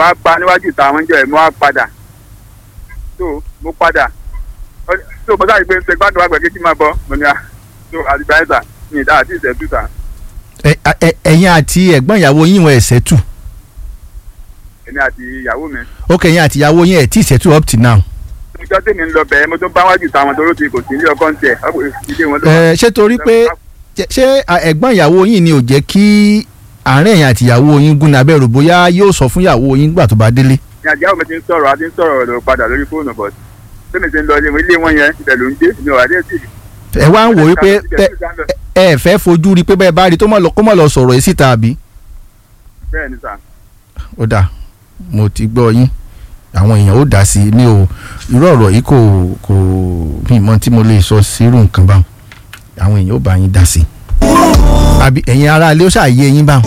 wá pa níwájú ìta àwọn ìjọ ẹ̀ mo wá padà so mo padà Ó- so mo sáré pé ṣe gbádùn àgbẹ̀ kékeré máa bọ́ mo ní à so àdìgbà ẹ̀sà ní ìdá àti ìṣẹ́jú ta Ẹ- ẹ- ẹ̀yin àti ẹ̀gbọ́n ìyàwó yín wọn ẹ̀sẹ̀ tù èmi àti ìyàwó mi ok ẹ̀yin àti ìyàwó yín ẹ̀ tí ì ṣẹ́tù up till now. ìjọ tèmi ń lọ bẹ̀ẹ́ mo tún bá wájú ìta àwọn tó ló ti kò sí ilé ọkọ ń tiẹ̀ ọkọ ilé wọn ló Ẹ, ṣé torí pé ṣé- ṣé à, ẹ̀gbọ́n ìyàwó yín ni ò jẹ́ kí àárín ẹ̀yin àti ìyàwó yín gún ní abẹ́rù bóyá yóò sọ fún ìyàwó yín gbà tó bá délé. ní àjẹ́ mi ti ń sọ̀rọ̀ a ti ń sọ̀rọ̀ lọ padà lórí fóònù bọ̀ tèmi ti ń lọ ilé wọn ilé wọn yẹn ibẹ̀ ló ń dé mi ò wá dé sí ẹ wá ń wò wípé tẹ ẹ ẹ fẹ́ fojú rí pé bẹ́ẹ̀ bá rí tó mọ̀ lọ kó mọ̀ lọ sọ̀rọ̀ yìí síta àbí. bẹ́ẹ̀ ni sà ó dáa mo ti gbọ́ yín àwọn èèyàn ó dá sí i mi ò irú ọ̀rọ̀ yìí kò kò mi mọ tí mo lè sọ sírú nǹkan báwọn àwọn èèyàn ó bá yín dá sí i àbí ẹ̀yin aráalé ó ṣàyè yín báwọn.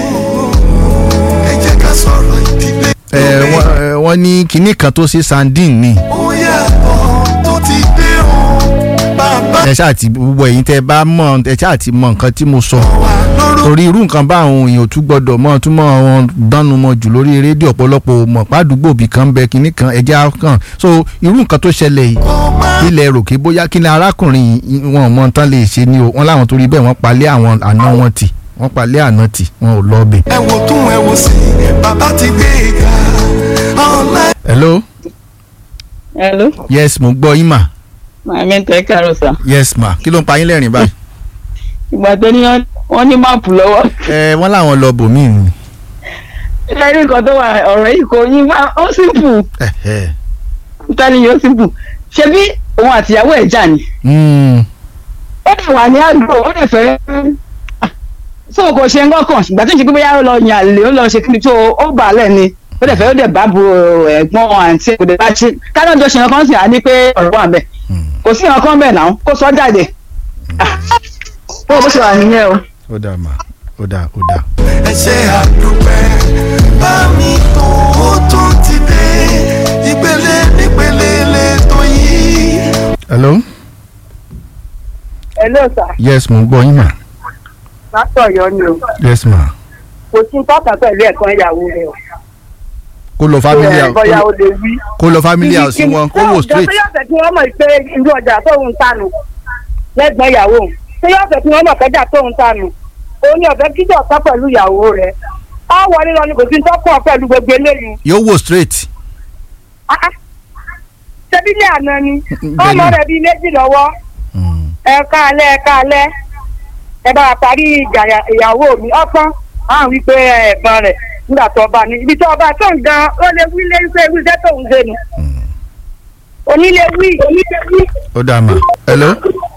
ẹ jẹ́ ká sọ̀rọ̀ ìdílé. ẹ wọ́n ẹ, wọ́n ní kinní kan tó ṣe sandin ni ó yàtọ̀ tó ti dé o bàbá ẹ ṣáà ti gbogbo ẹ̀yin tẹ́ bá mọ̀ ẹ ṣáà ti mọ nǹkan tí mo sọ wa lóró torí irú nǹkan bá àwọn èèyàn ò tún gbọdọ̀ mọ́ tún mọ́ wọn dánu mọ́ jù lórí rédíò ọ̀pọ̀lọpọ̀ mọ̀ pàdúgbò bì kan bẹ kinní kan ẹja kan so irú nǹkan tó ṣẹlẹ̀ yìí ọmọ ilẹ̀ ròkè bóyá kí ni arákùnrin yìí wọn ò mọ tán lè ṣe ni o wọn láwọn torí bẹ́ẹ̀ wọ́n palẹ̀ àwọn àna wọn tì wọ́n palẹ̀ àna tì wọn ò lọ bẹ̀. ẹ wò tún ẹ wò sí bàbá ti gbé e ga ọ̀la hello hello yes mo gbọ́ yín mà màmí tẹ káàárọ̀ sà yes ma kí ló ń pa yín lẹ́rìn báyìí. ìgbà tó ní wọ́n ní máàpù lọ́wọ́ ẹ wọ́n láwọn lọ bòmíì ni. ilé rí nǹkan tó wà ọ̀rọ̀ yìí kò yín wá ó simple ẹ ẹ tẹ́lẹ̀ yóò simple ṣebí òun àtìyàwó ẹ̀ jà ni mm, ó dẹ̀ wà ní àgbo ó dẹ̀ fẹ́ so kò ṣe ń gọ́kàn ìgbà tó ń ṣe pé bóyá ó lọ yàn àlè ó lọ ṣe kí ni tó ó bà á lẹ̀ ni ó dẹ̀ fẹ́ ó dẹ̀ bá bu ẹ̀gbọ́n àǹtí kò dẹ̀ bá ṣe káná jọ ṣe nǹkan sì á ní pé ọ̀rọ̀ wà bẹ̀ mm. kò sí nǹkan bẹ̀ náà kó sọ jáde Ah, bó bó ṣe wà nìyẹn o. ó dáa mà ó dáa ó dáa. ẹ ṣe àdúpẹ́ bá mi tó ó tún ti dé ìpele nípele lẹ́tọ̀ yìí. hello Hello sir, yes mo gbọ́ yín mà pásítọ̀ yọ ni o. yes ma Kò sí tọ́ka pẹ̀lú ẹ̀kan ìyàwó rẹ̀ o. kó lọ family Ẹ, house Bọ́yá o lè wí. kó lọ family house wọn kó wò straight. Ṣé yóò fẹ́ kí wọ́n mọ̀ pé irú ọjà tóun tánu lẹ́gbọ̀n ìyàwó òun? Ṣé yóò fẹ́ kí wọ́n mọ̀ pẹ́jà tóun tánu? Òun ni ọ̀fẹ́ kíjọ ọ̀tọ́ pẹ̀lú ìyàwó rẹ̀. Ọ wọlé lọ ni kò sí tọ́kọ̀ pẹ̀lú gbogbo eléyìí. yóò wò straight. Ah, ah. Ṣebí ilé àná ni? Bẹ́ẹ̀ Ọmọ ni. rẹ̀ bíi méjì lọ́wọ́. Mm. Ẹ káalẹ́ ẹ káalẹ́. Ẹ bá wa parí ìjà ìyàwó mi. Ọ̀pọ̀n àwọn wípé ẹ̀gbọ́n rẹ̀ nígbà tó ọba ní ibi tó ọba tó ń gan ó lè wí lé wípé wí iṣẹ́ tó ń ṣe nu. onílé wí onílé wí. ó dáa mà hello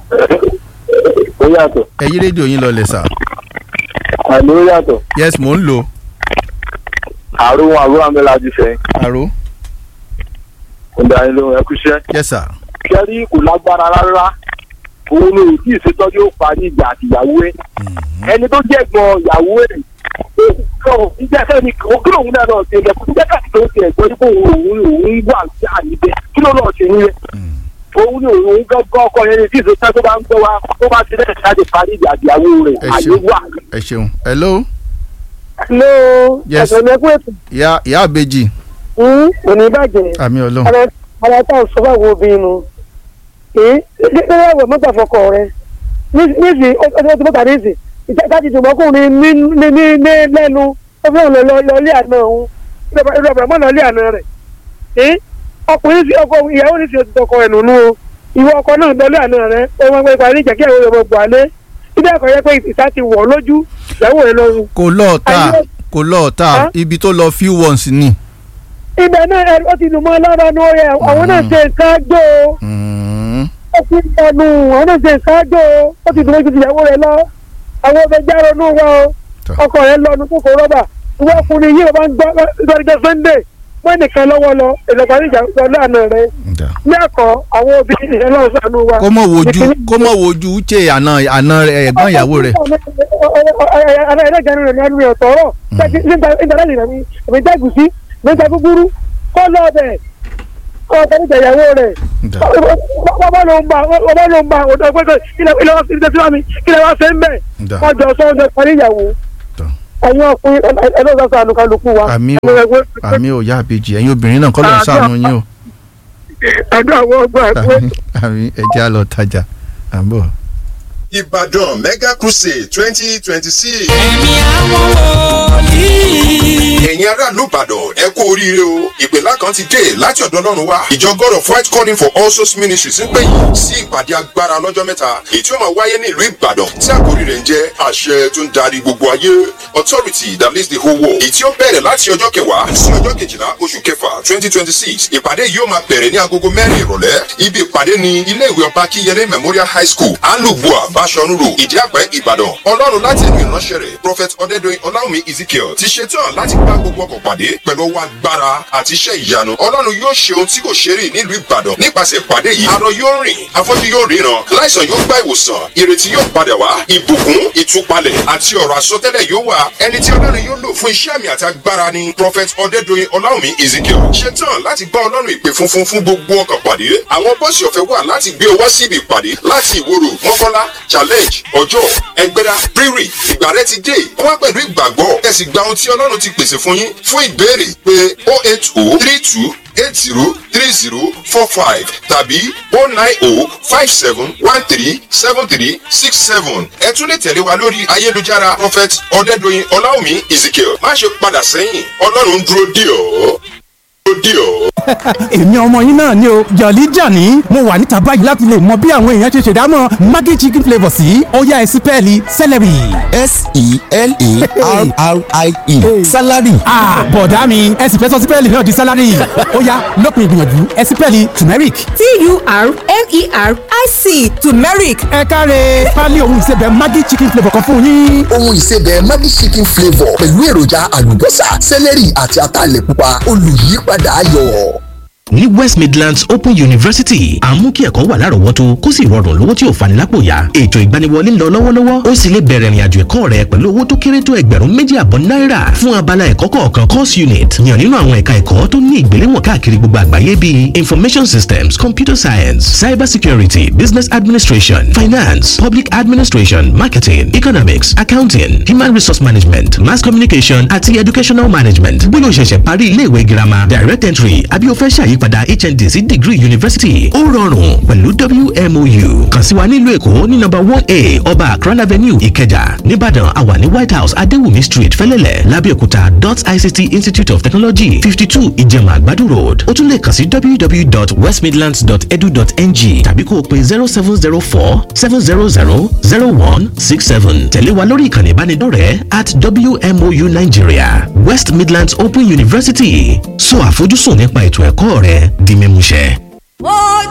ó yàtọ̀ ẹ yí rédíò yín lọlẹ̀ sà àmì ó yàtọ̀ yes mo ń lò àrùn àrùn àmìlájú sẹ́yìn àrò ìdáyìn lóhun ẹkú iṣẹ́ yes sir kẹ́rí kò lágbára rárá òun ni òtí ìṣètọ́jú ó parí ìjà àtìyàwó ẹ̀ ẹni tó jẹ́ gbọ́n ìyàwó ẹ̀ ìjà sẹ́ni kí lóun náà náà ṣe lẹ́kọ̀ọ́ nígbà tí tó ti ẹ̀gbọ́n nípa òun òun wà sí àníbẹ̀ kí ló náà ṣe nílẹ̀ òun ni òun gángan ọkọ yẹn ní tí ìṣètọ́jú tó bá ń gbọ́ wa tó bá ti lẹ́sẹ̀ láti parí ìjà àtìyàwó rẹ̀ Ẹ àyè ṣeun. wà ẹ ṣeun hello ló Yes. ẹ̀sẹ̀ mẹ́kún ètò ìyá ìyá àbèjì kò ní bàjẹ́ àmì ọlọ́run ara ara tá à ń sọ fáwọn obìnrin nu èé lẹ́yìn ẹ̀wẹ̀ mọ́tà fọkọ rẹ níìsì ọjọ́ tí mọ́tà níìsì ìjáde tòmọ́kùnrin ní ní ní ní lẹ́nu ó fẹ́ lọ lọ lé àná òun ìlú ọ̀bẹ̀rẹ̀ mọ́ lọ lé àná rẹ̀ èé ọkùnrin sí ọkọ ìyàwó ní sí òtítọ́ ọkọ rẹ̀ nùnú o ìwọ ọkọ náà lọ lé àná rẹ̀ ó máa ń gbé parí ìjà kí àwọn ọmọ gbà lé ilé ẹ̀kọ́ yẹ pé ìsá ti wọ̀ lójú ìyàwó rẹ̀ lọ́rùn kò lọ́ọ̀ta Ayé- kò lọ́ọ̀ta Huh? ibi tó lọ few ones ni. ibẹ̀ náà ẹ ó ti dùn mọ́ lára ní orí ẹ̀ àwọn náà ṣe nǹkan gbó o. Mm. ó ti ń tẹnu àwọn náà ṣe ìṣáájú o ó ti dúró ju ìyàwó rẹ lọ àwọn ọbẹ̀ járo nù wá o Tọ́. ọkọ rẹ lọ nùkú kò rọ́bà ìwọ ọkùnrin yìí ló máa ń gbọ́ lọ́dọ̀ sunday wọ́n nìkan lọ́wọ́ lọ ìlọ́pàá níjà lọ lánàá rẹ Dà. ní ẹ̀kọ́ àwọn obìnrin ìyẹn lọ́wọ́ sànú wa. kó mọ̀ wojú Ìkíní- kó mọ̀ wojú uche àna àna rẹ̀, ẹ̀gbọ́n ìyàwó rẹ̀. ara ẹlẹ́gàn rẹ̀ ní ẹnu rẹ̀ tọ̀rọ̀ ìdálẹ́lì rẹ̀ mi èmi jẹ́gùsí mi jẹ́ gúgúrú kọ́ lọ́ọ̀bẹ̀ kọ́ ọ̀tẹ̀ níjà ìyàwó rẹ̀ Dà. bàbá ló ń bá bàbá ló ń bá ọ̀dọ́ pé ilẹ̀ ilẹ̀ wá sí ilẹ̀ tí wọ́n mi ilẹ̀ wá fẹ́ ń bẹ̀ Dà. wọ́n jọ sọ ọjọ́ parí ìyàwó. Tọ́. ẹ̀yin ọkùnrin ẹlọ́sọ̀ sànù kálukú wa. àmì ò àmì ò yá àbèjì ẹ̀yin obìnrin náà kọ́ ló ń sàánú yín o àdó àwọn ọgbà ẹgbẹ́. àmì àmì ẹ̀jẹ̀ á lọ tajà à ń bọ̀. Ìbàdàn Mega Crusade twenty twenty six. ẹ̀mí àwọn wòlíì. Ẹ̀yin aráàlú Ìbàdàn ẹ kú oríire o. Ìpèlá kan ti dé láti ọ̀dọ̀ Ọlọ́run wá. Ìjọ God of White Calling for All Souls Ministries ń pè yín sí ìpàdé agbára lọ́jọ́ mẹ́ta. Èyí tí ó máa wáyé ní ìlú Ìbàdàn tí àkórí rẹ̀ ń jẹ́ àṣẹ tó ń darí gbogbo ayé. Authority that leads the whole world. Èyí tí ó bẹ̀rẹ̀ láti ọjọ́ kẹwàá sí ọjọ́ kejìlá oṣù kẹfà twenty twenty six. Ìpàdé yìí ó máa bẹ̀rẹ̀ ní agogo mẹ́rin ìrọ̀lẹ́. Ibi ìpàdé ni ilé ìwé ọba Kíyẹlé Memorial High School, Alubua, Bashorun Road, Ìdíàpẹ́, Ìbàdàn. Ọlọ́run láti ẹnu ìránṣẹ́ rẹ̀, Prophet Ọdẹ́dọ̀yìn Ọláwùmí Ezekiel ti ṣetán láti bá gbogbo ọkọ̀ pàdé pẹ̀lú ọwọ́ agbára àti iṣẹ́ ìyanu. Ọlọ́run yóò ṣe ohun tí kò ṣe rí nílùú Ìbàdàn nípasẹ̀ ìpàdé yìí. Arọ yóò rìn, afọ́jú yóò ríran, láìsàn yóò gba ìwòsàn, ìrètí yóò padà wá, ìbùkún, ìtúpalẹ̀ àti ọ̀rọ̀ àsọtẹ́lẹ̀ yóò wà. Ẹni tí Ọlọ́run yóò lò fún iṣẹ́ àmì àti agbára ni Prophet Ọdẹ́dọ̀yìn Ọláwùmí Ezekiel. Ṣetán láti bá Ọlọ́run ìpè funfun fún gbogbo ọkọ̀ pàdé. Àwọn bọ́ọ̀sì ọ̀fẹ́ wà láti gbé ọ wá síbi ìpàdé láti ìwòrò mọ́kànlá challenge ọjọ́ ẹgbẹ́dá rírì ìgbà rẹ ti dé wá pẹ̀lú ìgbàgbọ́ ẹ sì gba ohun tí ọlọ́run ti pèsè fún yín fún ìbéèrè pé o eight o three two eight zero three zero four five tàbí o nine o five seven one three seven three six seven ẹ tún lè tẹ̀lé wa lórí ayélujára prophet ọ̀dẹ́dọ̀yìn ọláwùmí ezekiel má ṣe padà sẹ́yìn ọlọ́run dúró dì ọ́ dúró dì ọ́. èmi ọmọ yín náà ni o jọ̀lí jàní mo wà níta báyìí láti lè mọ bí àwọn èèyàn ṣe ṣèdámọ̀ maggi chicken flavour sí ọ̀yá ẹ̀sìn pẹ́ẹ́lí celery. s-e-l-a-r-r-i-e salary. bọ̀dá mi ẹ̀sìn fẹ́ sọ sípẹ́ẹ̀lì náà di salary ọ̀yá lópin ìgbìyànjú ẹ̀sìn pẹ́ẹ́lì turmeric. t-u-r-m-e-r-i-c turmeric ẹ káre pálí ohun ìsebẹ̀ maggi chicken flavour kan fún yín. ohun ìsebẹ̀ maggi chicken flavour pẹ̀lú èròjà àlùbọ́sà sẹ́lẹ̀rì àti ataalẹ̀ pupa olùyípadà ayọ̀. ní west midlands open university à ń mú kí ẹ̀kọ́ wà lárọ̀ọ́wọ́tó kó sì rọrùn lówó tí ò fani lápò yá ètò ìgbaniwọlé ń lọ lọ́wọ́lọ́wọ́ ó sì lè bẹ̀rẹ̀ ìrìnàjò ẹ̀kọ́ rẹ pẹ̀lú owó tó kéré tó ẹgbẹ̀rún méjì àbọ̀ náírà fún abala ẹ̀kọ́ kọ̀ọ̀kan course unit yàn nínú àwọn ẹ̀ka ẹ̀kọ́ tó ní ìgbéléwọ̀n káàkiri gbogbo àgbáyé bíi information systems computer science cyber security business administration finance public administration marketing economics accounting human resource management mass communication àti educational management bóyá o ṣẹ̀ṣẹ̀ parí iléèwé girama direct entry àbí o fẹ́ ṣàyípadà hnd sí degree university ó rọrùn pẹ̀lú wmou kàn sí wa nílùú èkó ní nọ́mbà one a ọba akran avenue ìkẹjà nìbàdàn àwa ní white house adéwùmí street fẹ́lẹ́lẹ̀ lábẹ́òkúta dot ict institute of technology fifty two ìjẹ̀mà àgbàdo road ó tún lè kàn sí www.westmidlands.edu.ng tàbí kó o pe zero seven zero four seven zero zero zero one six seven tẹ̀lé wa lórí ìkànnì ìbánidọ́rẹ̀ẹ́ at wmou nigeria west midlands open university sọ àfojúsùn nípa ètò ẹ̀kọ́ rẹ di mímúṣẹ.